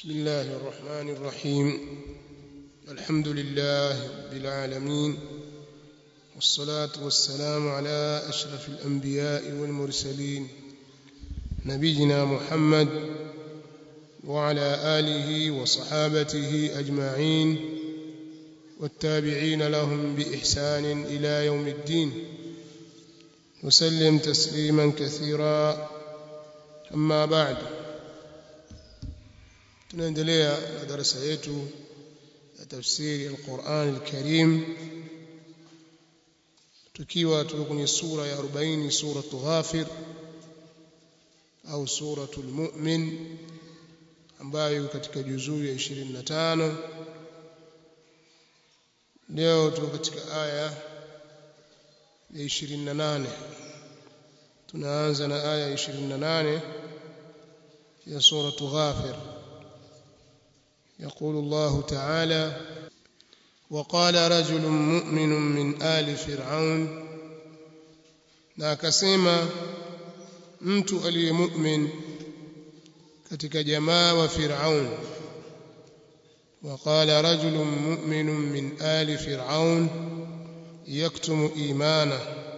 بسم الله الرحمن الرحيم الحمد لله رب العالمين والصلاة والسلام على أشرف الأنبياء والمرسلين نبينا محمد وعلى آله وصحابته أجمعين والتابعين لهم بإحسان إلى يوم الدين وسلم تسليما كثيرا أما بعد tunaendelea na darasa yetu ya tafsiri al-Qur'an al-Karim tukiwa tuko kwenye sura ya 40 sura Ghafir au suratul Mu'min ambayo katika juzuu ya 25 leo tuko katika aya ya 28 tunaanza na aya ya 28 ya sura Ghafir يقول الله تعالى وقال رجل مؤمن من آل فرعون na akasema mtu aliyemu'min katika jamaa wa Firaun وقال رجل مؤمن من آل فرعون يكتم إيمانه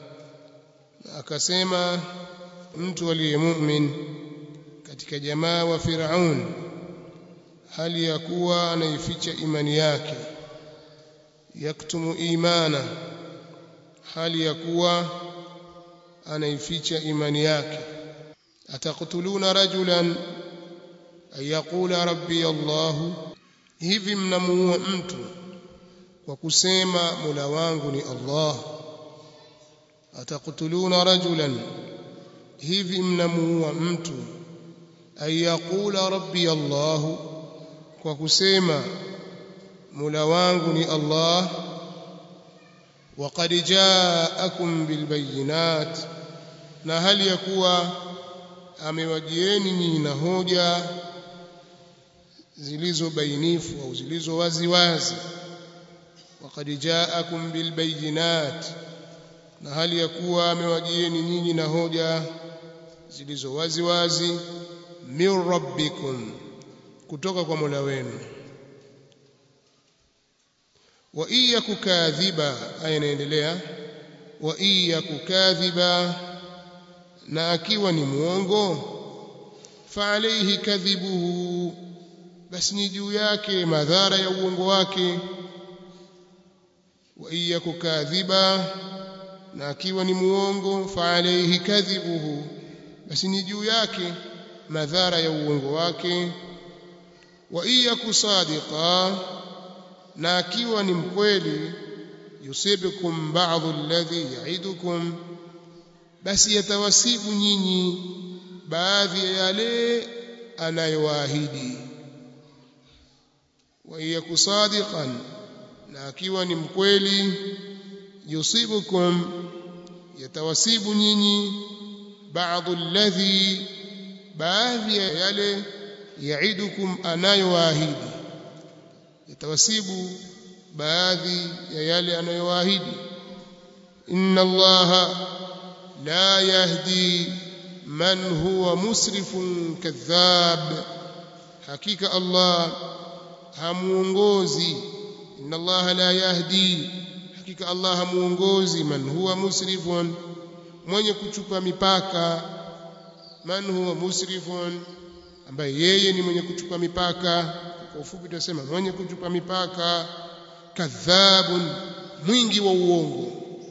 akasema mtu aliyemu'min katika jamaa wa Firaun hali ya kuwa anaificha imani yake yaktumu imana hali ya kuwa anaificha imani yake ataqtuluna rajulan ayaqula rabbi Allah hivi mnamuua mtu kwa kusema mula wangu ni Allah ataqtuluna rajulan hivi mnamuua mtu ayaqula rabbi Allah kwa kusema Mola wangu ni Allah waqad ja'akum bilbayinat na hali ya kuwa amewajieni nyinyi na hoja zilizo bainifu au zilizo wazi wazi waqad ja'akum bilbayinat na hali ya kuwa amewajieni nyinyi na hoja zilizo wazi wazi min rabbikum kutoka kwa Mola wenu wa iya kukadhiba aya inaendelea wa iya kukadhiba na akiwa ni muongo fa alayhi kadhibuhu basi ni juu yake madhara ya uongo wake wa iya kukadhiba na akiwa ni muongo fa alayhi kadhibuhu basi ni juu yake madhara ya uongo wake wa iyaku sadiqa na akiwa ni mkweli yusibukum ba'dhu alladhi ya'idukum basi yatawasibu nyinyi baadhi ya yale anayowaahidi wa iyaku sadiqan na akiwa ni mkweli yusibukum yatawasibu nyinyi ba'dhu alladhi baadhi ya yale yaidukum anayowaahidi yatawasibu baadhi ya yale anayowaahidi inna allaha la yahdi man huwa musrifun kadhab hakika allah hamuongozi inna allaha la yahdi hakika allah hamuongozi man huwa musrifun mwenye kuchupa mipaka man huwa musrifun ambaye yeye ni mwenye kuchupa mipaka kwa ufupi tunasema mwenye kuchupa mipaka kadhabun mwingi wa uongo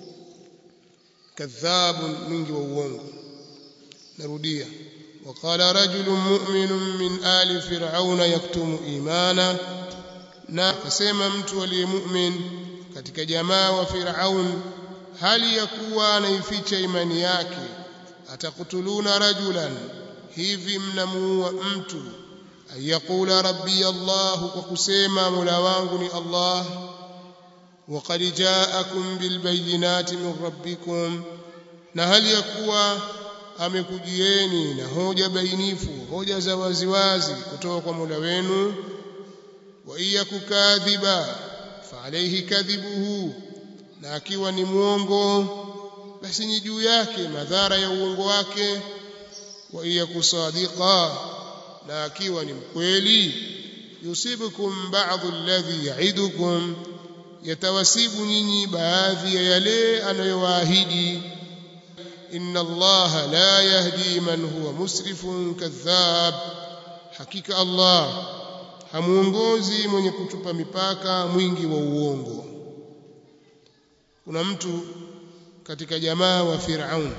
kadhabun mwingi wa uongo narudia وقال رجل مؤمن من آل فرعون يكتم إيمانا na akasema mtu aliyemu'min katika jamaa wa Firaun hali ya kuwa anaificha imani yake atakutuluna rajulan hivi mnamuua mtu ayakula rabbi Allah kwa kusema mola wangu ni Allah waqad ja'akum bilbayinati min rabbikum na hali ya kuwa amekujieni na hoja bainifu hoja za waziwazi kutoka kwa mola wenu wa iyakukadhiba fa alayhi kadhibuhu na akiwa ni mwongo basi ni juu yake madhara ya uongo wake wa iya kusadiqa na akiwa ni mkweli yusibukum ba'dhu alladhi ya'idukum yatawasibu nyinyi baadhi ya yale anayowaahidi inna allaha la yahdi man huwa musrifun kadhab hakika allah hamuongozi mwenye kutupa mipaka mwingi wa uongo kuna mtu katika jamaa wa Firaun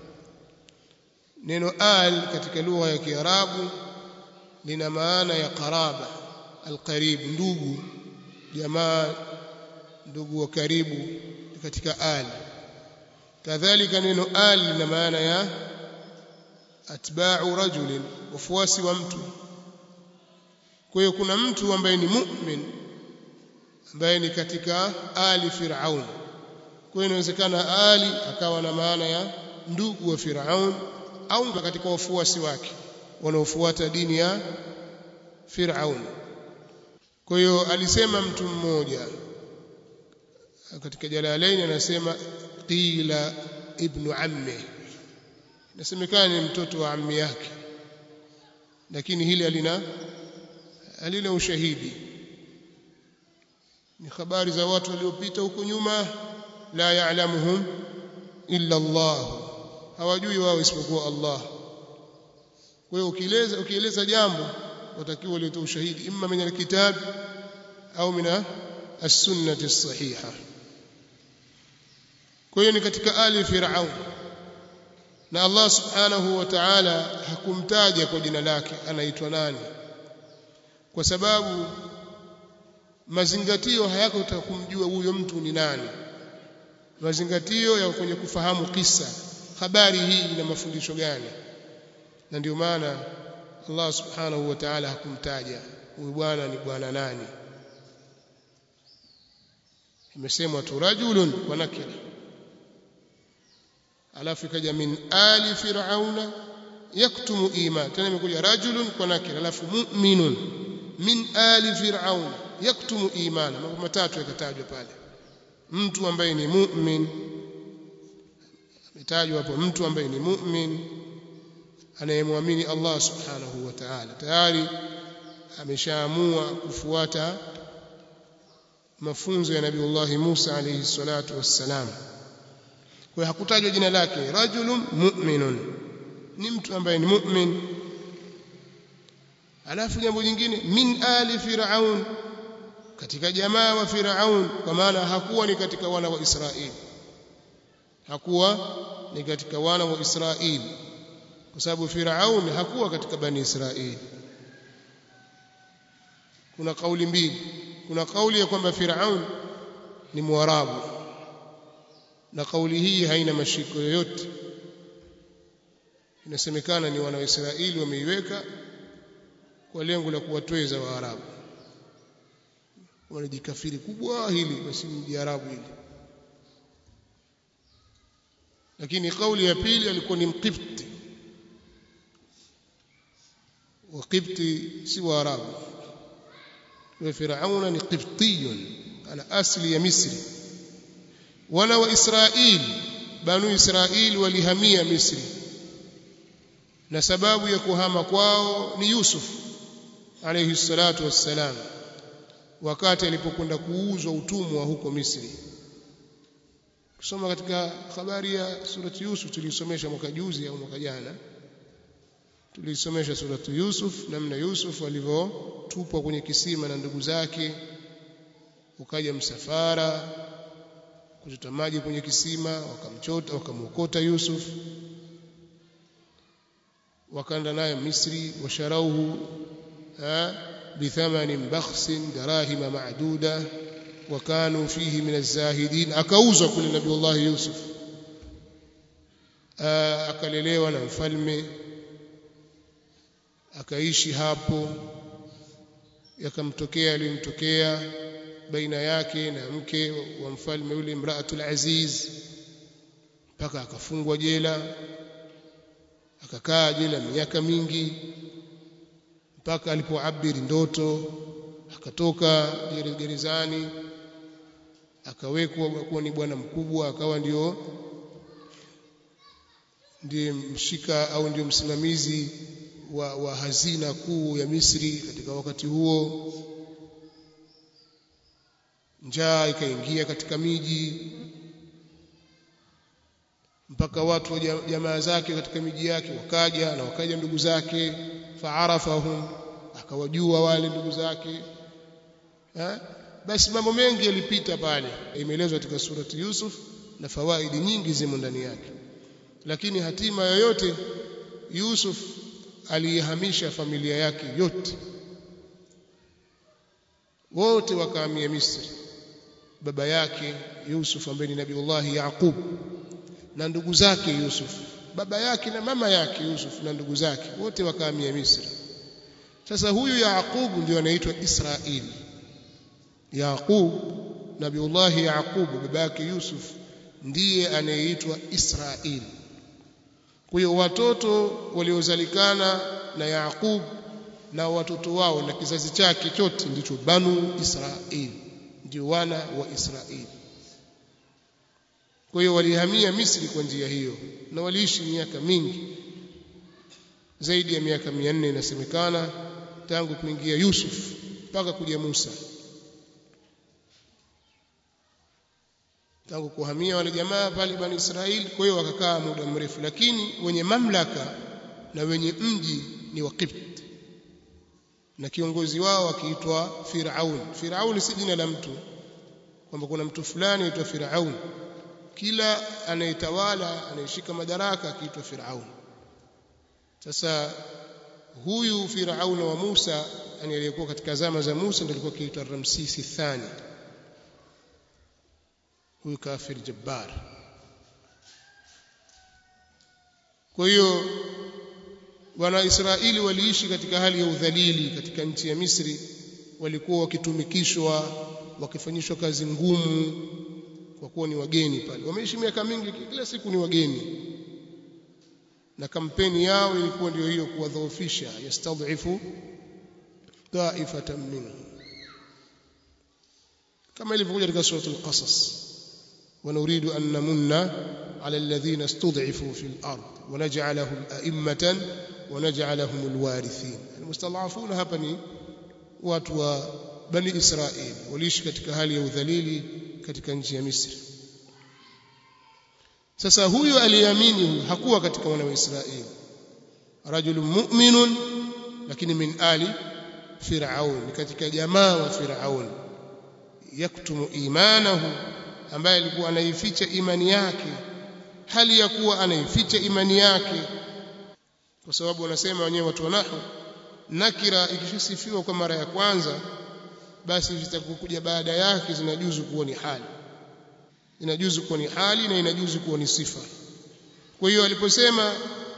neno al katika lugha ya Kiarabu lina maana ya qaraba alqarib ndugu jamaa ndugu wa karibu katika al kadhalika neno al lina maana ya atba'u rajulin wafuasi wa mtu kwa hiyo kuna mtu ambaye ni mu'min ambaye ni katika ali Firaun kwa hiyo inawezekana ali akawa na maana ya ndugu wa Firaun au katika wafuasi wake wanaofuata dini ya Firaun kwa hiyo alisema mtu mmoja katika Jalalain anasema qila ibnu ammi nasemekana ni mtoto wa ammi yake lakini hili halina halina ushahidi ni habari za watu waliopita huko nyuma la ya'lamuhum illa Allah hawajui wao isipokuwa Allah kwa hiyo ukieleza ukieleza jambo watakiwa ulete ushahidi imma min alkitab au min as-sunnah as-sahiha kwa hiyo ni katika ali fir'aun na Allah subhanahu wa ta'ala hakumtaja kwa jina lake anaitwa nani kwa sababu mazingatio hayako kumjua huyo mtu ni nani mazingatio ya kwenye kufahamu kisa habari hii ina mafundisho gani na ndio maana Allah subhanahu wa ta'ala hakumtaja huyu bwana ni bwana nani imesemwa tu rajulun wa nakira alafu ikaja min ali fir'auna yaktumu iman tena imekuja rajulun kwa nakira alafu mu'minun min ali fir'auna yaktumu iman mambo matatu yakatajwa pale mtu ambaye ni mu'min ametajwa hapo mtu ambaye ni mu'min anayemwamini Allah subhanahu wa ta'ala tayari ameshaamua kufuata mafunzo ya Nabiiullah Musa alayhi salatu wassalam kwa hakutajwa jina lake rajulun mu'minun ni mtu ambaye ni mu'min alafu jambo jingine min ali fir'aun katika jamaa wa Firaun kwa maana hakuwa ni katika wana wa Israeli hakuwa ni katika wana wa Israeli kwa sababu Firaun hakuwa katika bani Israeli kuna kauli mbili kuna kauli ya kwamba Firaun ni Mwarabu na kauli hii haina mashiko yoyote inasemekana ni wana wa Israeli wameiweka kwa lengo la kuwatweza Waarabu wanajikafiri kubwa hili basi mjiarabu hili lakini kauli ya pili alikuwa ni mqibti وقبطي سوى عرب وفرعون قبطي على أصل يا مصري ولا وإسرائيل بنو إسرائيل ولهمية مصري na sababu ya kuhama kwao ni Yusuf alayhi salatu wassalam wakati alipokwenda kuuzwa utumwa huko Misri kusoma katika habari ya surati Yusuf tulisomesha mwaka juzi au mwaka jana tulisomesha suratu Yusuf namna Yusuf alivyotupwa kwenye kisima na ndugu zake ukaja msafara kuchota maji kwenye kisima wakamchota wakamwokota Yusuf wakaenda naye Misri washarauhu bithamanin bakhsin darahima ma'duda wakanu fihi min az-zahidin akauzwa kule Nabiullah Yusuf akalelewa na mfalme akaishi hapo yakamtokea alimtokea baina yake na mke wa mfalme yule imraatul aziz mpaka akafungwa jela akakaa jela miaka mingi mpaka alipoabiri ndoto akatoka gerezani akawekwa kuwa ni bwana mkubwa akawa ndio ndiye mshika au ndio msimamizi wa, wa hazina kuu ya Misri katika wakati huo njaa ikaingia katika miji mpaka watu wa jamaa zake katika miji yake wakaja na wakaja ndugu zake faarafahum akawajua wale ndugu zake ha? basi mambo mengi yalipita pale imeelezwa katika surati Yusuf na fawaidi nyingi zimo ndani yake lakini hatima yoyote Yusuf aliyehamisha familia yake yote wote wakahamia Misri baba yake Yusuf ambaye ni Nabiullah Yaqub na ndugu zake Yusuf baba yake na mama yake Yusuf na ndugu zake wote wakahamia Misri sasa huyu Yaqub ndio anaitwa Israeli Yaqub Nabiullah Yaqub baba yake Yusuf ndiye anayeitwa Israeli kwa hiyo watoto waliozalikana na Yaqub na watoto wao na kizazi chake chote ndicho Banu Israeli ndio wana wa Israeli kwa hiyo walihamia Misri kwa njia hiyo na waliishi miaka mingi zaidi ya miaka 400 inasemekana tangu kuingia Yusuf mpaka kuja Musa tangu kuhamia wale jamaa pale Bani Israeli kwa hiyo wakakaa muda mrefu lakini wenye mamlaka na wenye mji ni Waqibt na kiongozi wao akiitwa Firaun Firaun si jina la mtu kwamba kuna mtu fulani aitwa Firaun kila anayetawala anayeshika madaraka akiitwa Firaun sasa huyu Firaun wa Musa yani aliyekuwa katika zama za Musa ndiye alikuwa akiitwa Ramsisi thani huyu kafir jabbar kwa hiyo wana Israeli waliishi katika hali ya udhalili katika nchi ya Misri walikuwa wakitumikishwa wakifanyishwa kazi ngumu kwa kuwa ni wageni pale wameishi miaka mingi kila siku ni wageni na kampeni yao ilikuwa ndio hiyo kuwadhoofisha yastadhifu taifatan minhum kama ilivyokuja katika suratul qasas ونريد أن نمن على الذين استضعفوا في الأرض ونجعلهم أئمة ونجعلهم الوارثين المستضعفون hapa ni watu wa bani Israeli waliishi katika hali ya udhalili katika nchi ya Misri sasa huyu aliyeamini hakuwa katika wana wa Israeli rajulun mu'minun lakini min ali fir'aun katika jamaa wa fir'aun yaktumu imanahu ambaye alikuwa anaificha imani yake hali ya kuwa anaificha imani yake kwa sababu wanasema wenyewe watu wa nahwu nakira ikishasifiwa kwa mara ya kwanza basi zitakokuja baada yake zinajuzu kuwa ni hali inajuzu kuwa ni hali na inajuzu kuwa ni sifa kwa hiyo aliposema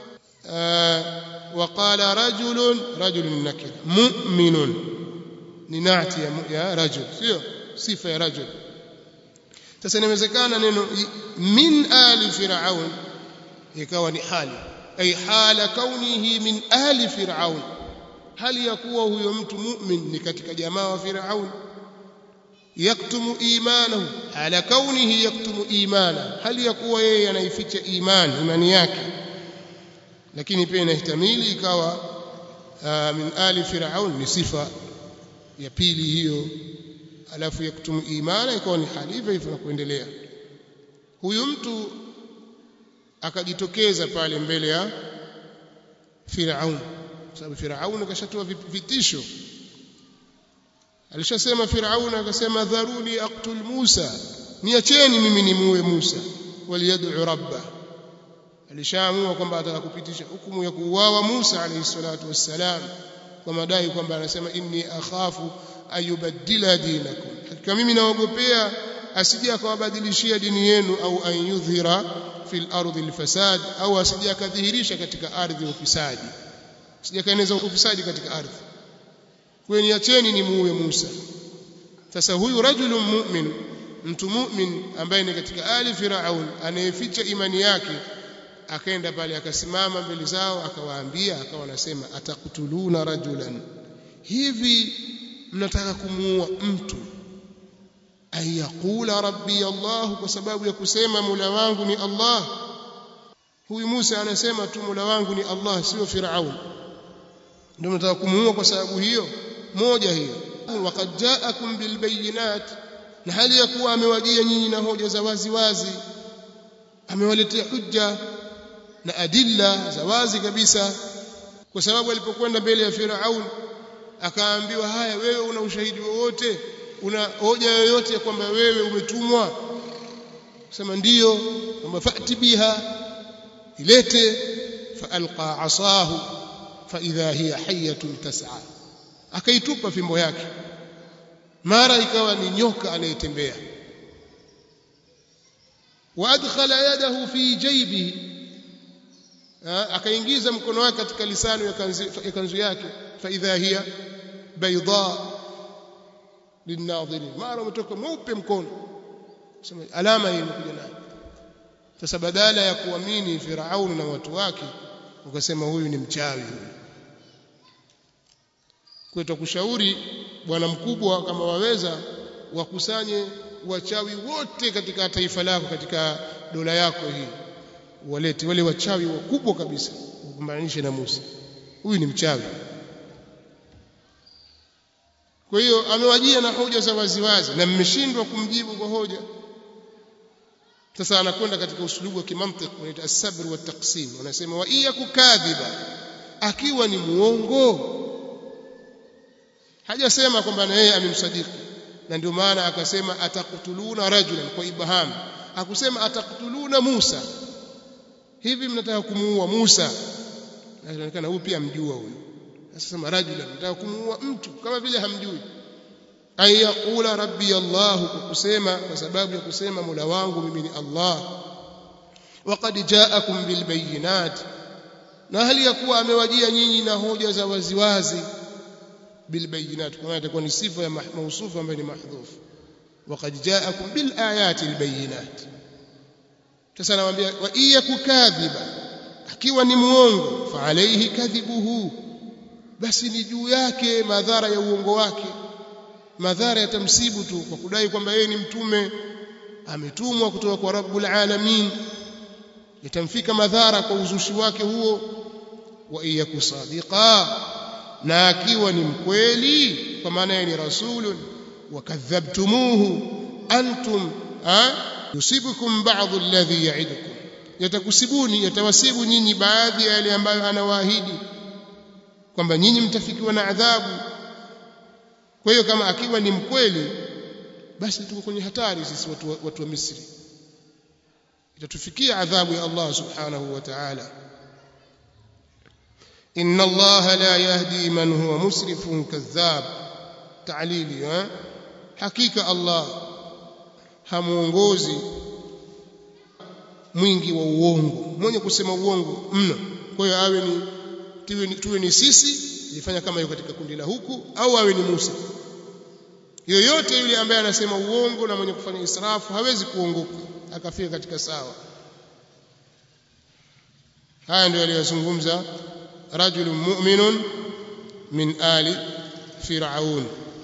waqala rajulun rajulun nakira mu'minun ni nati ya, ya rajul sio sifa ya rajul sasa inawezekana neno min ali firaun ikawa ni hali ay hala kaunihi min ali firaun hali ya kuwa huyo mtu mu'min ni katika jamaa wa firaun yaktumu imanahu ala kaunihi yaktumu imana hali ya kuwa yeye anaificha imani imani yake lakini pia inahtamili ikawa uh, min ali firaun ni sifa ya pili hiyo alafu yaktumu imana ikawa ni hali hivyo hivyo na kuendelea huyu mtu akajitokeza pale mbele ya Firaun sababu Firaun akashatoa vitisho alishasema Firaun akasema dharuni aqtul Musa niacheni mimi nimuue Musa waliyad'u rabba alishaamua kwamba atakakupitisha hukumu ya kuuawa Musa alayhi salatu wassalam kwa madai kwamba anasema inni akhafu ayubaddila dinakum hakika mimi naogopea asije akawabadilishia dini yenu au an yudhhira fil ardi alfasad au asije akadhihirisha katika ardhi ufisadi asije kaeneza ufisadi katika ardhi kwa niacheni ni muue Musa sasa huyu rajulun mu'min mtu mu'min ambaye ni katika ali firaun anayeficha imani yake akaenda pale akasimama mbele zao akawaambia akawa anasema atakutuluna rajulan hivi mnataka kumuua mtu ayaqula rabbi Allah kwa sababu ya kusema mula wangu ni Allah huyu Musa anasema tu mula wangu ni Allah sio Firaun ndio mnataka kumuua kwa sababu hiyo moja hiyo waqad ja'akum bilbayinat na hali ya kuwa amewajia nyinyi na hoja za wazi wazi amewaletea hujja na adilla za wazi kabisa kwa sababu alipokwenda mbele ya Firaun akaambiwa haya wewe una ushahidi wowote una hoja yoyote ya kwamba wewe umetumwa sema ndiyo kwamba fati biha ilete faalqa asahu faidha hiya hayatun tas'a akaitupa fimbo yake mara ikawa ni nyoka anayetembea waadkhala yadahu fi jaybihi akaingiza mkono wake katika lisano ya kanzu yake faidha hiya bayda linadhirin mara umetoka mweupe mkono sema alama hii imekuja nayo sasa badala ya kuamini Firauni na watu wake ukasema huyu ni mchawi huyu kwa tutakushauri bwana mkubwa kama waweza wakusanye wachawi wote katika taifa lako katika dola yako hii walete wale wachawi wakubwa kabisa ukumaanishe na Musa huyu ni mchawi kwa hiyo amewajia na hoja za waziwazi na mmeshindwa kumjibu kwa hoja sasa anakwenda katika usulubu wa kimantiki unaita as-sabr wa taqsim wanasema wa iya kukadhiba akiwa ni muongo hajasema kwamba na yeye amemsadiki na ndio maana akasema atakutuluna rajulan kwa ibham hakusema atakutuluna Musa hivi mnataka kumuua Musa inaonekana huyu pia mjua huyu sasa sema rajulan mnataka kumuua mtu kama vile hamjui ay yaqula rabbi Allah kwa kusema kwa sababu ya kusema Mola wangu mimi ni Allah waqad ja'akum bil bayinat na hali ya kuwa amewajia nyinyi na hoja za waziwazi bil bayinat kama itakuwa ni sifa ya mausufu ambayo ni mahdhuf waqad ja'akum bil ayati al bayinat sasa nawaambia wa iya kukadhiba akiwa ni muongo fa alayhi kadhibuhu basi ni juu yake madhara ya uongo wake madhara yatamsibu tu kwa kudai kwamba yeye ni mtume ametumwa kutoka kwa rabbul alamin yatamfika madhara kwa uzushi wake huo wa iyaku sadiqa na akiwa ni mkweli kwa maana yeye ni rasulun wakadhabtumuhu antum yusibukum ba'd alladhi ya'idukum yatakusibuni yatawasibu nyinyi baadhi ya yale ambayo anawaahidi kwamba nyinyi mtafikiwa na adhabu kwa hiyo kama akiwa ni mkweli basi tuko kwenye hatari sisi watu, watu wa Misri itatufikia adhabu ya Allah subhanahu wa ta'ala inna Allah la yahdi man huwa musrifun kadhab ta'lili ha? hakika Allah hamuongozi mwingi wa uongo mwenye kusema uongo mno kwa hiyo awe ni tuwe ni, tuwe ni sisi ilifanya kama yuko katika kundi la huku au awe ni Musa yoyote yule ambaye anasema uongo na mwenye kufanya israfu hawezi kuongoka akafika katika sawa haya ndio aliyozungumza rajulun mu'minun min ali fir'aun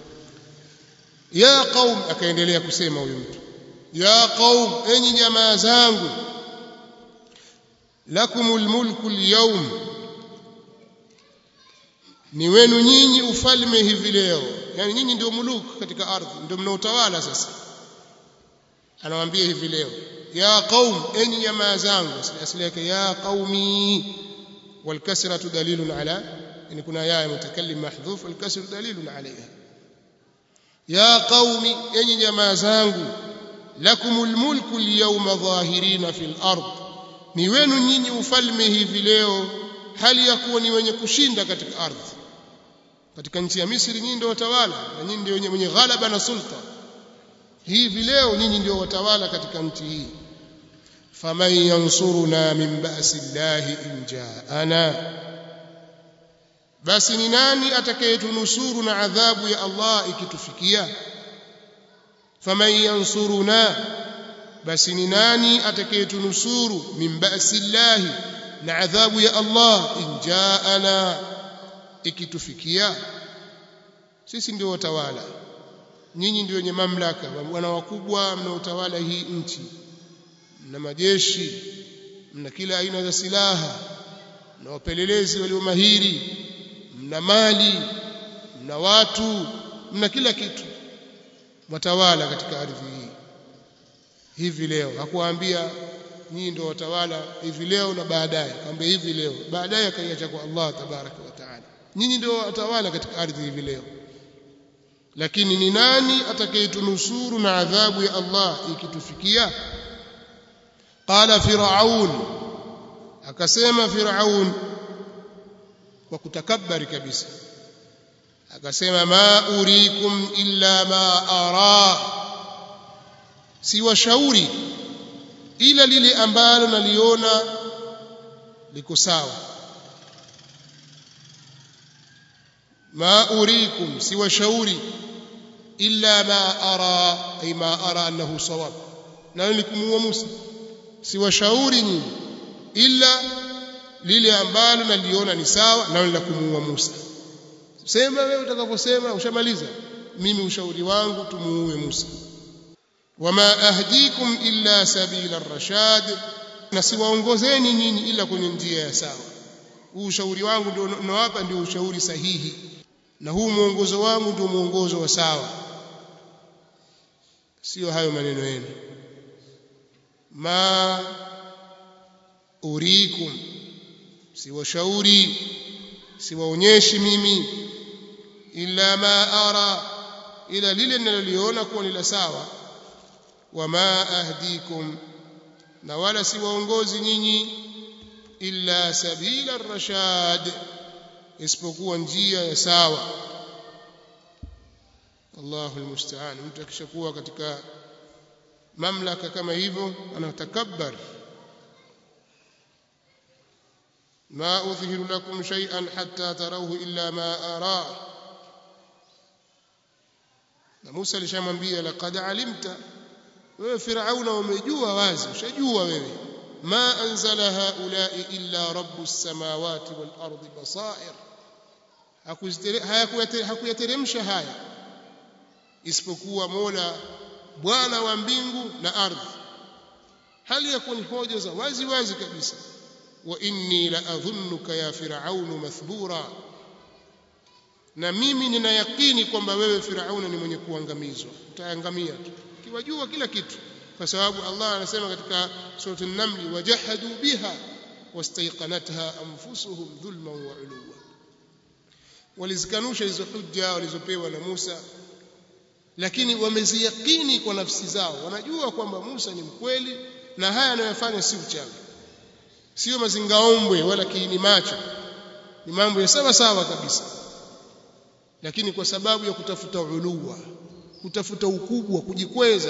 ya qaum akaendelea kusema huyu mtu ya qaum enyi jamaa zangu lakumul mulku al-yawm ni wenu nyinyi ufalme hivi leo yani nyinyi ndio muluk katika ardhi ndio mnaotawala sasa anawaambia hivi leo ya qaum enyi jamaa zangu asili yake ya qaumi والكسرة دليل على يعني كنا يا متكلم محذوف والكسر دليل عليها يا قوم أي جماعة زانgu لكم الملك اليوم ظاهرين في الأرض ni wenu nyinyi ufalme hivi leo hali ya kuwa ni wenye kushinda katika ardhi katika nchi ya Misri nyinyi ndio watawala na nyinyi ndio wenye, wenye ghalaba na sulta hivi leo nyinyi ndio watawala katika nchi hii faman yansuruna min ba'si llahi in ja'ana basi ni nani atakayetunusuru na adhabu ya Allah ikitufikia faman yansuruna basi ni nani atakayetunusuru min ba'si llahi na adhabu ya Allah in ja'ana ikitufikia sisi ndio watawala nyinyi ndio wenye mamlaka wana wakubwa mnaotawala hii nchi mna majeshi mna kila aina za silaha mna wapelelezi walio mahiri mna mali mna watu mna kila kitu watawala katika ardhi hii hivi leo hakuwaambia nyinyi ndio watawala hivi leo na baadaye kaambia hivi leo baadaye akaiacha kwa Allah tabaraka wa taala nyinyi ndio watawala katika ardhi hivi leo lakini ni nani atakayetunusuru na adhabu ya Allah ikitufikia qala firaun akasema firaun kwa kutakabari kabisa akasema ma urikum illa ma ara siwashauri ila lile ambalo naliona liko sawa ma urikum siwashauri illa ma ara ay ma ara annahu sawab na nikumuua Musa siwashauri nyinyi ila lile ambalo naliona ni sawa na la kumuua Musa sema wewe utakaposema ushamaliza mimi ushauri wangu tumuue Musa wama ahdikum illa sabila rashad na siwaongozeni nyinyi ila kwenye njia ya sawa huu ushauri wangu ndio nawapa ndio ushauri sahihi na huu mwongozo wangu ndio mwongozo wa sawa sio hayo maneno yenu ma urikum siwashauri siwaonyeshi mimi illa ma ara ila lile ninaloliona kuwa ni la sawa wama ahdikum na wala siwaongozi nyinyi illa sabila rashad isipokuwa njia ya sawa Allahu almusta'an mtu akishakuwa katika mamlaka kama hivyo anatakabbar ما أظهر لكم شيئا حتى تروه إلا ما أرى na Musa alishamwambia laqad alimta wewe Firauna umejua wazi ushajua wewe ma anzala haulai illa rabbus samawati wal ardi basair hakuyateremsha haya isipokuwa Mola Bwana wa mbingu na ardhi hali ya kuwa ni hoja za wazi wazi kabisa wa inni la adhunnuka ya firaunu mathbura na mimi nina yakini kwamba wewe firauna ni mwenye kuangamizwa utaangamia tu kiwajua kila kitu kwa sababu Allah anasema katika sura an-naml wajahadu biha wastayqanatha anfusuhum dhulman wa uluwa walizikanusha hizo hujja walizopewa na Musa lakini wameziyakini kwa nafsi zao wanajua kwamba Musa ni mkweli na haya anayofanya si uchawi sio mazingaombwe wala kiini macho ni mambo ya sawa sawa kabisa lakini kwa sababu ya kutafuta uluwa kutafuta ukubwa kujikweza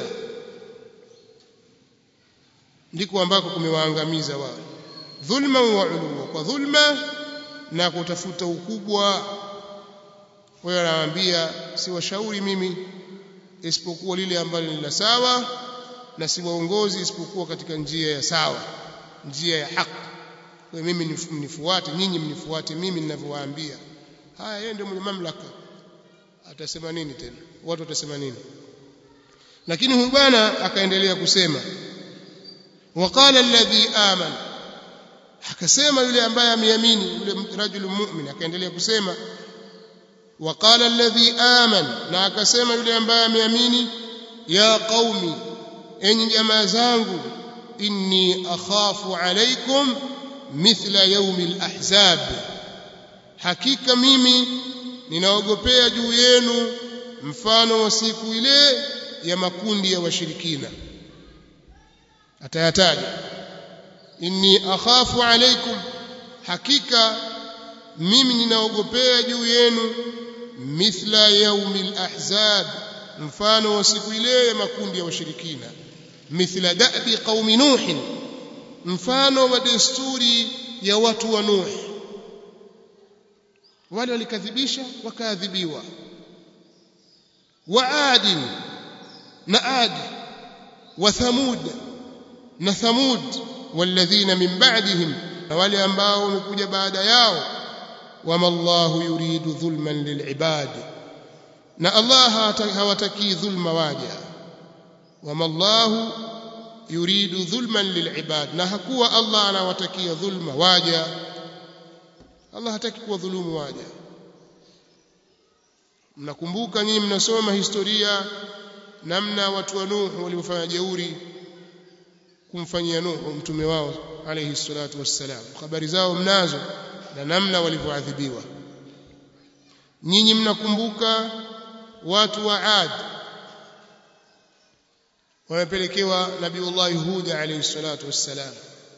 ndiko ambako kumewaangamiza wao dhulma wa uluwa kwa dhulma na kutafuta ukubwa wewe anawaambia siwashauri mimi isipokuwa lile ambalo ni la sawa na siwaongozi isipokuwa katika njia ya sawa njia ya haki kwa mimi mnifuate nyinyi mnifuate mimi ninavyowaambia haya yeye ndio mwenye mamlaka atasema nini tena watu watasema nini lakini huyu bwana akaendelea kusema waqala alladhi amana akasema yule ambaye ameamini yule rajulu mu'min akaendelea kusema waqala alladhi amana na akasema yule ambaye ameamini ya qaumi enyi jamaa zangu inni akhafu alaykum mithla yawm al-ahzab hakika mimi ninaogopea juu yenu mfano wa siku ile ya makundi ya washirikina atayataja inni akhafu alaykum hakika mimi ninaogopea juu yenu mithla yaumil ahzab mfano wa siku ile ya makundi ya washirikina mithla da'bi qaumi nuh mfano wa desturi ya watu wa nuh wale walikadhibisha wakaadhibiwa wa adin na adi wa thamud na thamud walladhina min ba'dihim na wale ambao wamekuja baada yao wama Allahu yuridu dhulman lilibad na Allah hawataki dhulma waja wama Allahu yuridu dhulman lilibad na hakuwa Allah anawatakia dhulma waja Allah hataki kuwadhulumu waja mnakumbuka nyinyi mnasoma historia namna watu wa Nuhu waliofanya jeuri kumfanyia Nuhu mtume wao alayhi salatu wassalam habari zao mnazo na namna walivyoadhibiwa nyinyi mnakumbuka watu wa Ad wamepelekewa nabiullah Hud alayhi salatu wassalam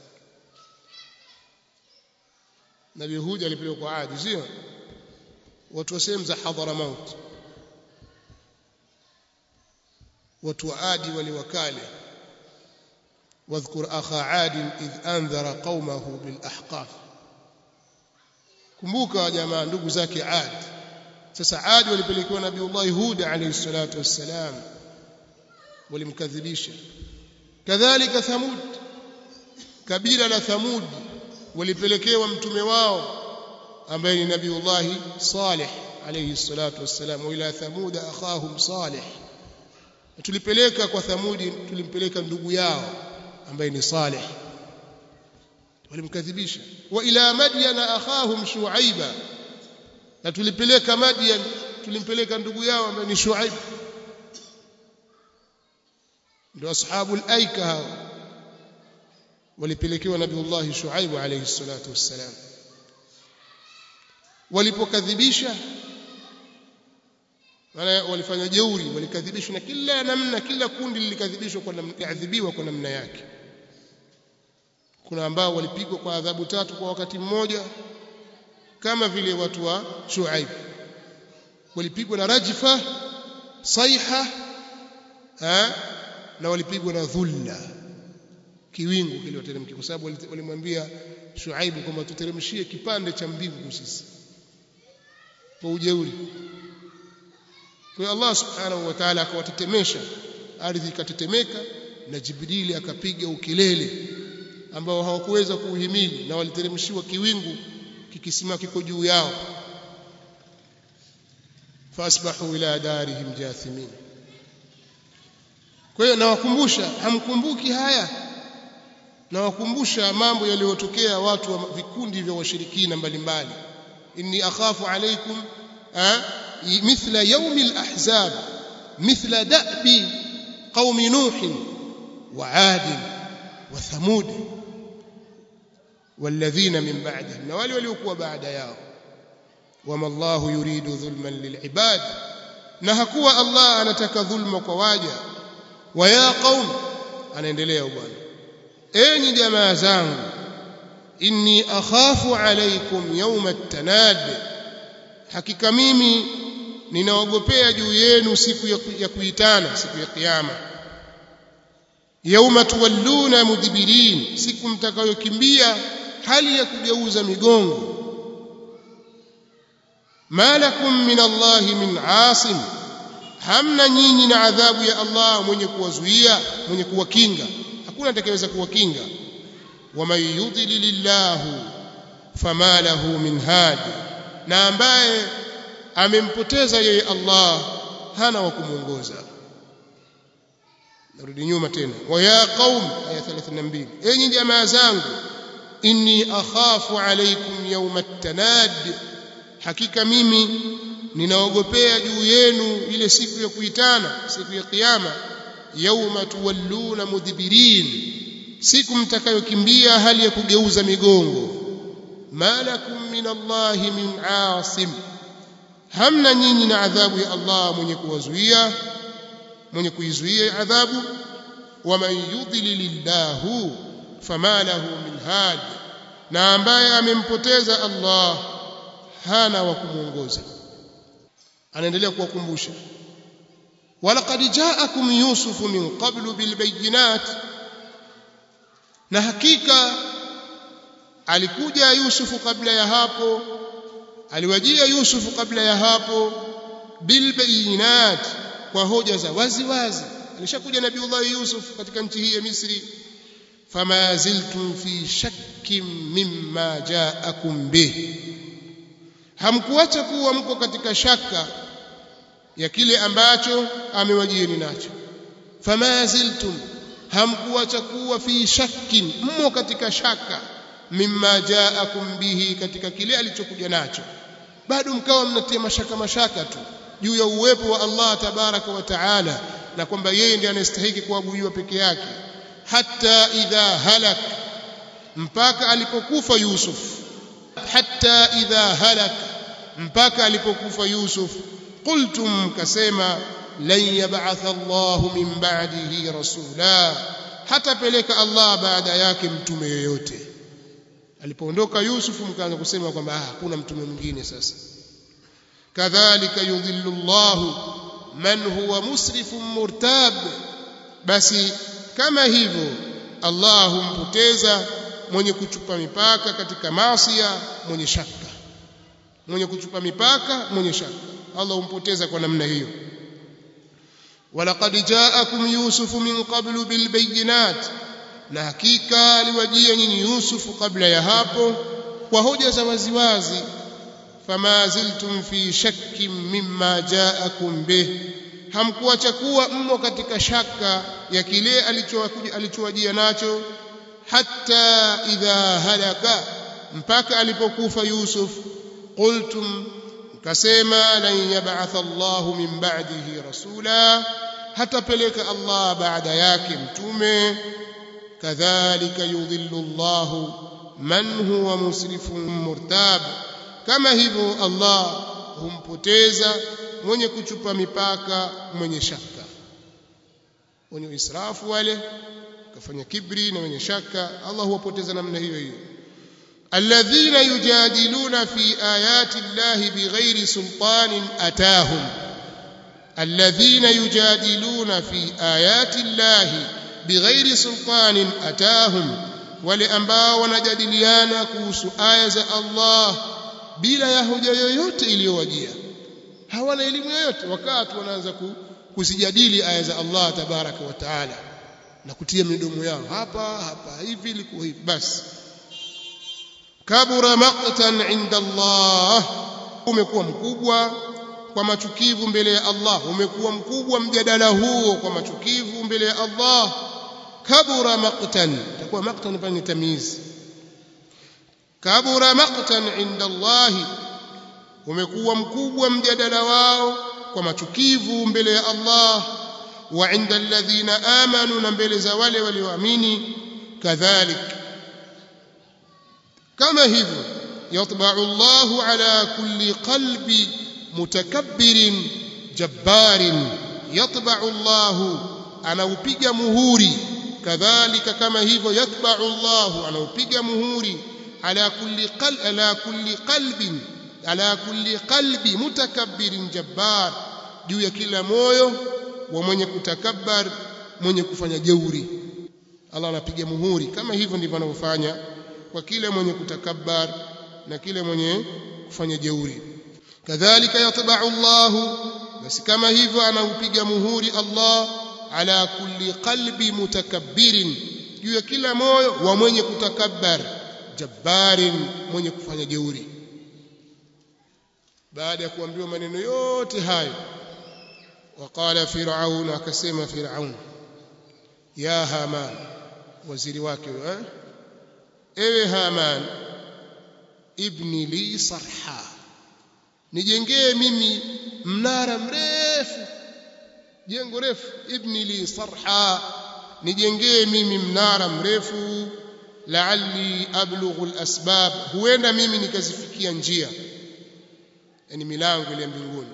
nabii Hud alipelekwa kwa Ad sio watu wa sehemu za Hadhramaut watu wa Adi waliwakale واذكر أخا عاد إذ أنذر قومه بالأحقاف kumbuka jamaa ndugu zake Ad sasa Ad walipelekewa Nabiiullah Hud alayhi salatu wassalam walimkadhibisha kadhalika Thamud kabila la Thamud walipelekewa mtume wao ambaye ni Nabiiullah Salih alayhi salatu wassalam wa ila Thamud akhahum Salih tulipeleka kwa Thamudi tulimpeleka ndugu yao ambaye ni Salih walimkadhibisha wa ila madyana akhahum shuaiba na tulipeleka madyan tulimpeleka ndugu yao ambaye ni shuaib ndio ashabul aika hao walipelekewa nabiullah shuaib alayhi salatu wassalam walipokadhibisha maana walifanya jeuri walikadhibishwa na kila namna kila kundi lilikadhibishwa kwa namna adhibiwa kwa namna yake kuna ambao walipigwa kwa adhabu tatu kwa wakati mmoja kama vile watu wa Shuaib walipigwa na rajfa saiha ha? na walipigwa na dhulla kiwingu kiliwateremkia kwa sababu walimwambia Shuaib kwamba tuteremshie kipande cha mbingu sisi kwa ujeuri kwa hiyo Allah subhanahu wa ta'ala akawatetemesha ardhi ikatetemeka na Jibrili akapiga ukelele ambao hawakuweza kuuhimili na waliteremshiwa kiwingu kikisima kiko juu yao fasbahu ila darihim jathimin kwa hiyo nawakumbusha hamkumbuki haya nawakumbusha mambo yaliyotokea watu wa vikundi vya washirikina mbalimbali inni akhafu alaikum mithla yaumi alahzab mithla da'bi qaumi nuh wa 'ad wa thamud والذين من بعدهم na wale waliokuwa baada yao wama Allah yuridu dhulman lilibad na hakuwa Allah anataka dhulma kwa waja wa ya qaum anaendelea bwana enyi jamaa zangu inni akhafu alaykum yawma at-tanad hakika mimi ninaogopea juu yenu siku ya kuitana siku ya kiyama yauma tuwalluna mudbirin siku mtakayokimbia hali ya kugeuza migongo malakum min Allahi min asim hamna nyinyi na adhabu ya Allah mwenye kuwazuia mwenye kuwakinga hakuna atakayeweza kuwakinga waman yudlilillahu fama lahu min hadi na ambaye amempoteza yeye Allah hana wa kumuongoza narudi nyuma tena wa ya qaum aya 32 enyi jamaa zangu inni akhafu alaykum yawma at-tanad hakika mimi ninaogopea juu yenu ile siku ya kuitana siku ya kiyama yawma tuwalluna mudbirin siku mtakayokimbia hali ya kugeuza migongo malakum min Allahi min asim hamna nyinyi na adhabu ya Allah mwenye kuwazuia mwenye kuizuia adhabu waman yudlilillahu fama lahu min hadi na ambaye amempoteza Allah hana wa kumuongoza anaendelea kuwakumbusha walaqad ja'akum yusufu min qablu bilbayinat na hakika alikuja yusufu kabla ya hapo aliwajia yusufu kabla ya hapo bilbayinat kwa hoja za wazi wazi alishakuja nabiullah yusuf katika nchi hii ya misri fama ziltum fi shakkin mimma ja'akum bih hamkuacha kuwa mko katika shaka ya kile ambacho amewajieni nacho fama ziltum hamkuacha kuwa fi shakkin mmo katika shaka mimma ja'akum bihi katika kile alichokuja nacho bado mkawa mnatia mashaka mashaka tu juu ya uwepo wa Allah tabaraka wa taala na kwamba yeye ndiye anastahili kuabudiwa peke yake hatta idha halak mpaka alipokufa Yusuf hatta idha halak mpaka alipokufa Yusuf qultum kasema lan yab'atha Allah min ba'dihi rasula hatapeleka Allah baada yake mtume yoyote alipoondoka Yusuf mkaanza kusema kwamba ah hakuna mtume mwingine sasa kadhalika yudhillu Allah man huwa musrifun murtab basi kama hivyo Allah humpoteza mwenye kuchupa mipaka katika maasiya mwenye shaka mwenye kuchupa mipaka mwenye shaka Allah humpoteza kwa namna hiyo walaqad ja'akum yusufu min qablu bil bayyinat na hakika aliwajia nyinyi Yusufu kabla ya hapo kwa hoja za waziwazi fama ziltum fi shakkin mimma ja'akum bih hamkuacha kuwa mmo katika shaka ya kile alichowajia nacho hatta idha halaka mpaka alipokufa Yusuf qultum kasema lan yab'atha Allahu min ba'dihi rasula hatapeleka Allah baada yake mtume kadhalika yudhillu Allahu man huwa musrifun murtab kama hivyo Allah humpoteza mwenye kuchupa mipaka mwenye shaka wenye israfu wale kafanya kibri na wenye shaka Allah huwapoteza namna hiyo hiyo alladhina yujadiluna fi ayati llahi bighairi sultanin atahum alladhina yujadiluna fi ayati llahi bighairi sultanin atahum wale ambao wanajadiliana kuhusu aya za Allah bila ya hoja yoyote iliyowajia hawana elimu yoyote wakati wanaanza kuzijadili aya za Allah tabaraka wa taala na kutia midomo yao hapa hapa hivi liko hivi basi kabura maqtan inda Allah umekuwa mkubwa kwa machukivu mbele ya Allah umekuwa mkubwa mjadala huo kwa machukivu mbele ya Allah kabura maqtan takuwa maqtan pale ni tamizi kabura maqtan inda Allah umekuwa mkubwa mjadala wao kwa machukivu mbele ya Allah wa inda alladhina amanu na mbele za wale walioamini kadhalik kama hivyo yatba'u Allahu ala kulli qalbi mutakabbirin jabbarin yatba'u Allahu anaupiga muhuri kadhalika kama hivyo yatba'u Allahu anaupiga muhuri ala kulli qalbi ala kulli qalbin ala kulli qalbi mutakabbirin jabbar juu ya kila moyo wa mwenye kutakabbar mwenye kufanya jeuri Allah anapiga muhuri kama hivyo ndivyo anavyofanya kwa kile mwenye kutakabbar na kile mwenye kufanya jeuri kadhalika yatba'u Allah basi kama hivyo anaupiga muhuri Allah ala kulli qalbi mutakabbirin juu ya kila moyo wa mwenye kutakabbar jabbarin mwenye kufanya jeuri baada ya kuambiwa maneno yote hayo وقال فرعون akasema فرعون يا هامان waziri wake eh ewe haman ibni li sarha nijengee mimi mnara mrefu jengo refu ibni li sarha nijengee mimi mnara mrefu la'alli ablughu al-asbab huenda mimi nikazifikia njia yani milango ile mbinguni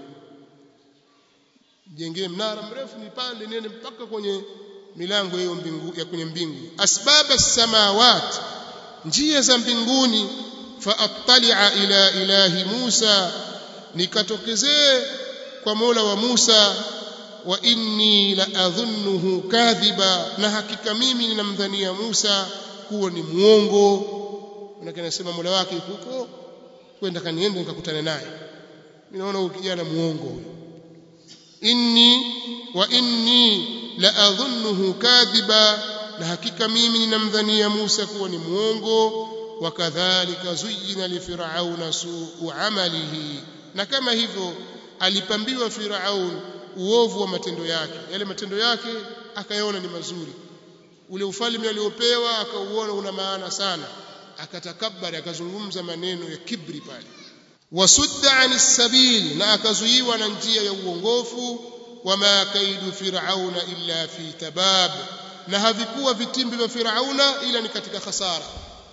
jengee mnara mrefu nipande nene mpaka kwenye milango hiyo mbingu ya kwenye mbingu asbaba samawat njia za mbinguni faattali'a ila ilahi Musa nikatokezee kwa Mola wa Musa wa inni la adhunnuhu kadhiba na hakika mimi ninamdhania Musa kuwa ni muongo manake anasema Mola wake huko kwenda kaniende nikakutana naye mimi naona huyu kijana muongo huyo inni wa inni la adhunnuhu kadhiba na hakika mimi ninamdhania Musa kuwa ni muongo wakadhalika zuyina lifirauna suu amalihi na kama hivyo alipambiwa firaun uovu wa matendo yake yale matendo yake akayaona ni mazuri ule ufalme aliopewa akauona una maana sana akatakabari akazungumza maneno ya kibri pale wasudda anis sabil na akazuiwa na njia ya uongofu wama kaidu firauna illa fi tabab na havikuwa vitimbi vya firauna ila ni katika khasara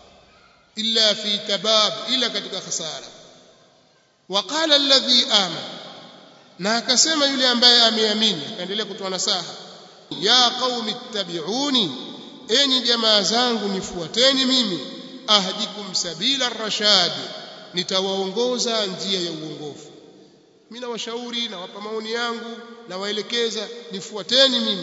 illa fi tabab ila katika khasara waqala alladhi amana na akasema yule ambaye ameamini akaendelea kutoa nasaha ya qaumi ittabi'uni enyi jamaa zangu nifuateni mimi ahdikum sabila rashad nitawaongoza njia ya uongofu mimi nawashauri nawapa maoni yangu nawaelekeza nifuateni mimi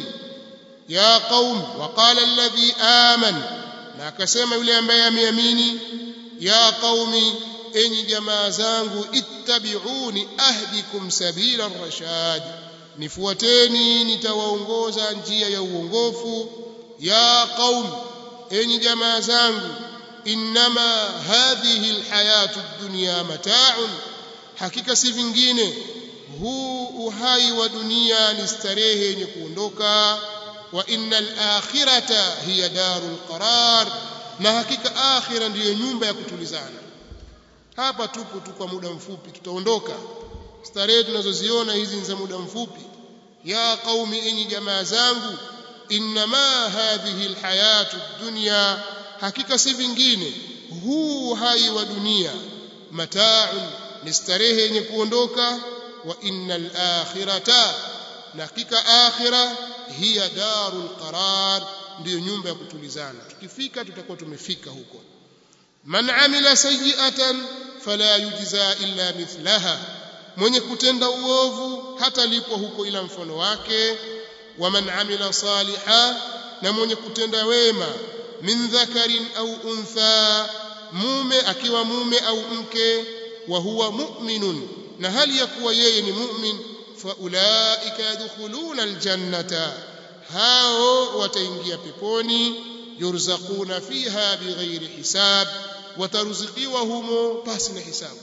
ya qaum waqala alladhi aman na akasema yule ambaye ameamini ya qaumi enyi jamaa zangu ittabi'uni ahdikum sabila rashad nifuateni nitawaongoza njia ya uongofu ya qaum enyi jamaa zangu inma hadhihi alhayatu ad-dunya mata'un hakika si vingine huu uhai wa dunia ni starehe yenye kuondoka wa innal akhirata hiya darul qarar na hakika akhira ndiyo nyumba ya kutulizana hapa tupo tu kwa muda mfupi tutaondoka starehe tunazoziona hizi ni za muda mfupi ya qaumi enyi jamaa zangu inma hadhihi alhayatu ad-dunya hakika si vingine huu hai wa dunia mata'un ni starehe yenye kuondoka wa innal akhirata na hakika akhira hiya darul qarar ndiyo nyumba ya kutulizana tukifika tutakuwa tumefika huko man amila sayyi'atan fala yujza illa mithlaha mwenye kutenda uovu hata lipo huko ila mfano wake wa man amila saliha na mwenye kutenda wema min dhakarin au untha mume akiwa mume au mke wa huwa mu'minun na hali ya kuwa yeye ni mu'min fa ulaika yadkhuluna aljannata hao wataingia peponi yurzaquna fiha bighairi hisab wataruzikiwa humo pasi na hisabu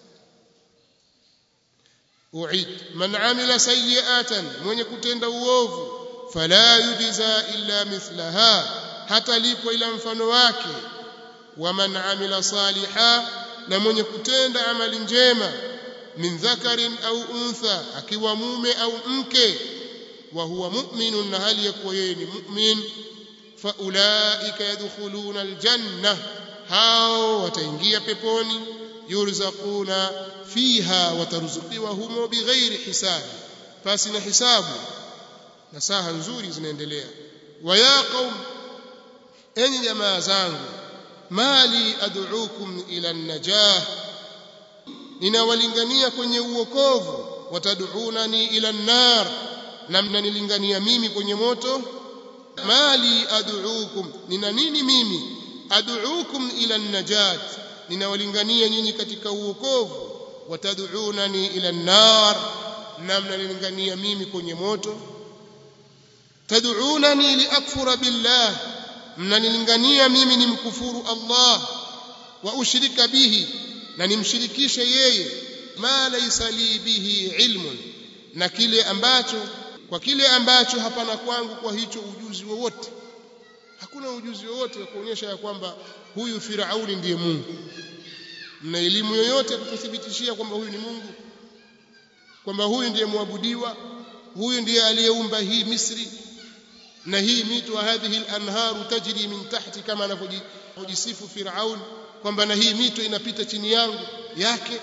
uid man amila sayiatan mwenye kutenda uovu fala yujza illa mithlaha hata lipo ila mfano wake wa man amila saliha na mwenye kutenda amali njema min dhakarin au untha akiwa mume au mke wa huwa mu'minun na hali yakuwa yeye ni mu'min fa ulaika yadkhuluna aljanna hao wataingia peponi yurzaquna fiha wataruzukiwa humo bighairi hisabi pasi na hisabu na saha nzuri zinaendelea wa ya qaum enyi jamaa zangu mali ad'ukum ila an-najah ninawalingania kwenye uokovu watad'unani ila an-nar na mnanilingania mimi kwenye moto mali ad'ukum nina nini mimi ad'ukum ila an-najat ninawalingania nyinyi katika uokovu watad'unani ila an-nar na mnanilingania mimi kwenye moto tad'unani liakfura billah mnanilingania mimi nimkufuru Allah wa ushrika bihi na nimshirikishe yeye ma laysa li bihi ilmun na kile ambacho kwa kile ambacho hapana kwangu kwa hicho ujuzi wowote hakuna ujuzi wowote wa kuonyesha ya kwamba huyu Firauni ndiye Mungu mna elimu yoyote kututhibitishia kwamba huyu ni Mungu kwamba huyu ndiye muabudiwa huyu ndiye aliyeumba hii Misri na hii mito wa hadhihi al-anharu tajri min tahti kama anavyojisifu Firaun kwamba na hii mito inapita chini yangu yake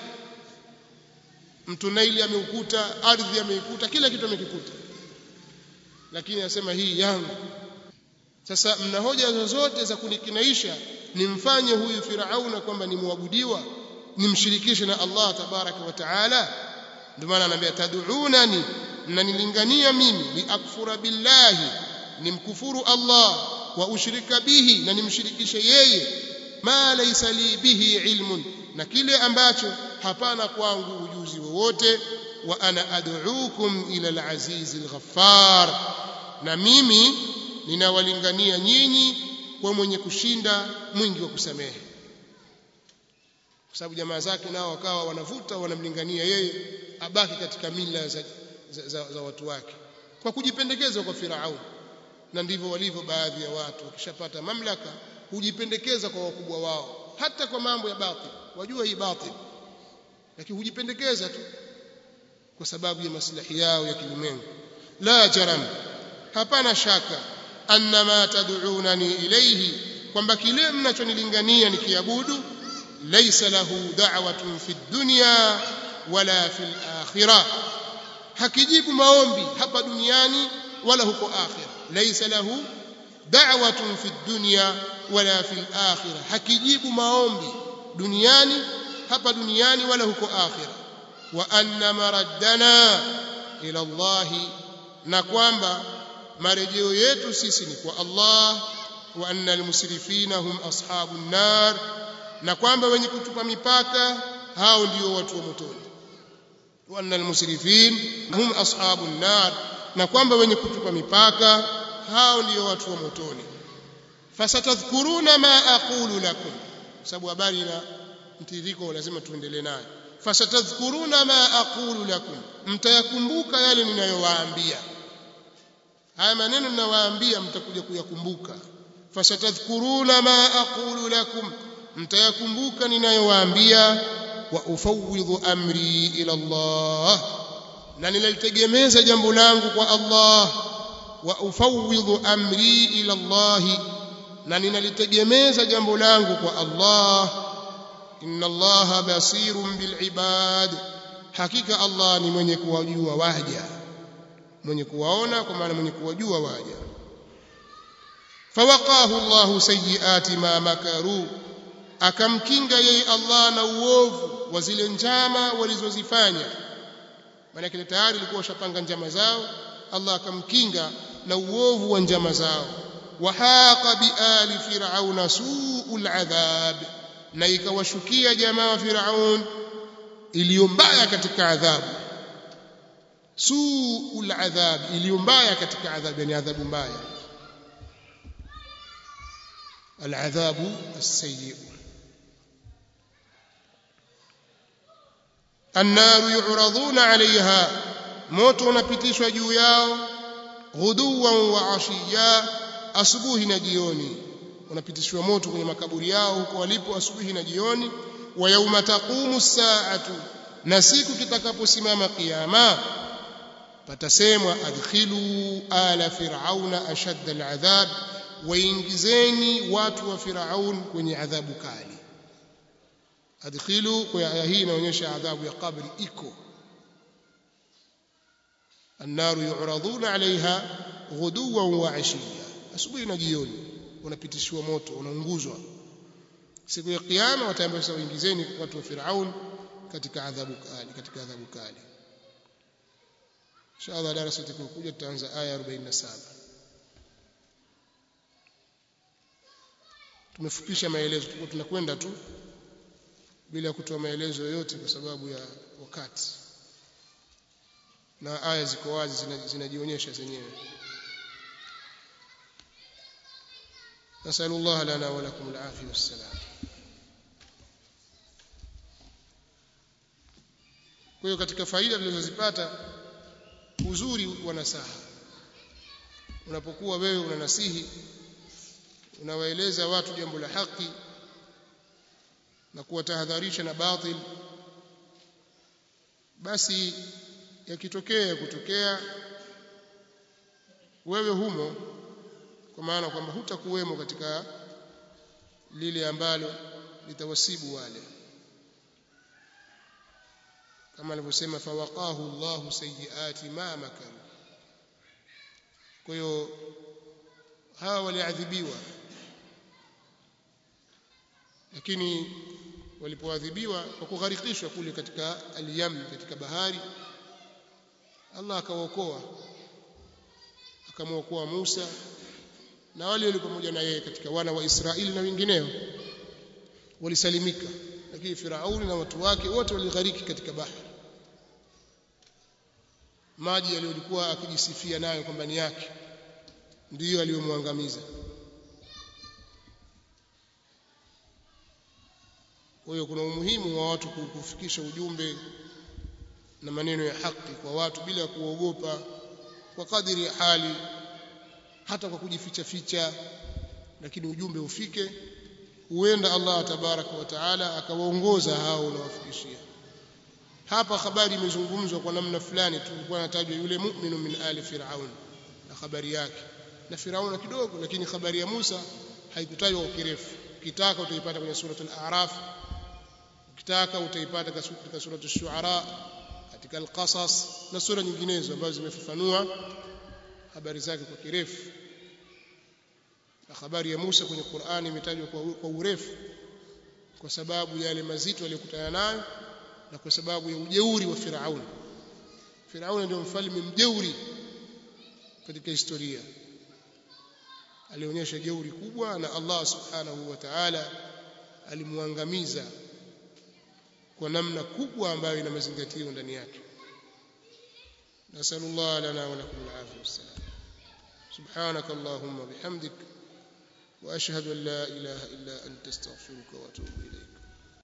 mto Naili ameukuta ardhi ameikuta kila kitu amekikuta lakini anasema hii yangu sasa mna hoja zozote za kunikinaisha nimfanye huyu Firauna kwamba ni muabudiwa nimshirikishe na Allah tabaraka wa taala ndio maana anambia tad'unani mnanilingania mimi liakfura billahi nimkufuru Allah wa ushrika bihi na nimshirikishe yeye ma laysa li bihi ilmun na kile ambacho hapana kwangu ujuzi wowote wa ana ad'ukum ila al-aziz al-ghaffar na mimi ninawalingania nyinyi kwa mwenye kushinda mwingi wa kusamehe kwa sababu jamaa zake nao wakawa wanavuta wanamlingania yeye abaki katika mila za, za, za, za watu wake kwa kujipendekeza kwa Firauni na ndivyo walivyo baadhi ya watu wakishapata mamlaka hujipendekeza kwa wakubwa wao hata kwa mambo ya batil wajua hii batil lakini hujipendekeza tu kwa sababu ya maslahi yao ya kilimwengu la jaram hapana shaka anna ma tad'unani ilayhi kwamba kile mnachonilingania nikiabudu laysa lahu da'watun fi dunya wala fi akhirah hakijibu maombi hapa duniani wala huko akhira laysa lahu da'watun fi dunya wala fi akhirah hakijibu maombi duniani hapa duniani wala huko akhira wa anna maraddana ila Allah na kwamba marejeo yetu sisi ni kwa Allah wa anna almusrifina hum ashabun nar na kwamba wenye kutupa mipaka hao ndio watu wa motoni wa anna almusrifin hum ashabun nar na kwamba wenye kutupa mipaka hao ndio watu wa motoni fasatadhkuruna ma aqulu lakum sababu habari na mtiririko lazima tuendelee nayo fasatadhkuruna ma aqulu lakum mtayakumbuka yale ninayowaambia haya maneno ninawaambia mtakuja kuyakumbuka fasatadhkuruna ma aqulu lakum mtayakumbuka ninayowaambia wa ufawwidhu amri ila Allah na ninalitegemeza jambo langu kwa Allah wa ufawwidhu amri ila Allah na ninalitegemeza jambo langu kwa Allah inna Allah basirun bil ibad hakika Allah ni mwenye kuwajua waja mwenye kuwaona kwa maana mwenye kuwajua waja fawaqahu Allah sayyiati ma makaru akamkinga yeye Allah na uovu wa zile njama walizozifanya maana kile tayari ilikuwa washapanga njama zao Allah akamkinga na uovu wa njama zao wahaqa biali fir'auna su'ul adhab na ikawashukia jamaa wa Firaun iliyo mbaya katika adhabu suul adhab iliyo mbaya katika adhabu yani adhabu mbaya aladhabu as-sayyi النار يعرضون عليها moto unapitishwa juu yao ghuduwan wa ashiya asubuhi na jioni unapitishwa moto kwenye makaburi yao huko walipo asubuhi na jioni wa yauma taqumu saatu na siku kitakaposimama kiyama patasemwa adkhilu ala fir'auna ashadda al'adhab waingizeni watu wa fir'aun kwenye adhabu kali adkhilu kwa aya hii inaonyesha adhabu ya kabri iko النار يعرضون عليها غدوا وعشيا asubuhi na jioni unapitishwa moto unaunguzwa siku ya kiyama wataambiwa sasa waingizeni watu wa Firaun katika adhabu kali katika adhabu kali inshallah darasa litakokuja tutaanza aya 47 tumefupisha maelezo tulikuwa tunakwenda tu bila kutoa maelezo yoyote kwa sababu ya wakati na aya ziko wazi zinajionyesha zenyewe نسأل الله لنا ولكم العافية والسلام kwa hiyo katika faida tulizozipata uzuri wa nasaha unapokuwa wewe unanasihi unawaeleza watu jambo la haki na kuwatahadharisha na batil basi yakitokea kutokea wewe humo kwa maana kwamba hutakuwemo katika lile ambalo litawasibu wale kama alivyosema fawaqahu Allahu sayyiati ma makaru kwa hiyo hawa waliadhibiwa lakini walipoadhibiwa kwa kugharikishwa kule katika al-yam katika bahari Allah akawaokoa akamwokoa Musa na wale walio pamoja na yeye katika wana wa Israeli na wengineo walisalimika lakini Firauni na watu wake wote walighariki katika bahari maji yaliyokuwa akijisifia nayo kwamba ni yake ndiyo aliyomwangamiza kwa hiyo kuna umuhimu wa watu kufikisha ujumbe na maneno ya haki kwa watu bila kuogopa kwa kadiri ya hali hata kwa kujificha ficha lakini ujumbe ufike huenda Allah tabaraka wa taala akawaongoza hao unawafikishia hapa habari imezungumzwa kwa namna fulani tulikuwa natajwa yule mu'minu min ali fir'aun na habari yake na Firauna kidogo lakini habari ya Musa haikutajwa kwa kirefu ukitaka utaipata kwenye suratul a'raf ukitaka utaipata katika suratul shu'ara katika al-qasas na sura nyinginezo ambazo zimefafanua habari zake kwa kirefu na habari ya Musa kwenye Qur'ani imetajwa kwa, kwa urefu kwa sababu yale mazito aliyokutana nayo na kwa sababu ya ujeuri wa Firauni Firauni ndio mfalme mjeuri katika historia alionyesha jeuri kubwa na Allah subhanahu wa ta'ala alimwangamiza kwa namna kubwa ambayo ina mazingatio ndani yake nasallallahu lana wa lakum al-afiyah wassalam سبحانك اللهم وبحمدك واشهد ان لا اله الا انت استغفرك واتوب اليك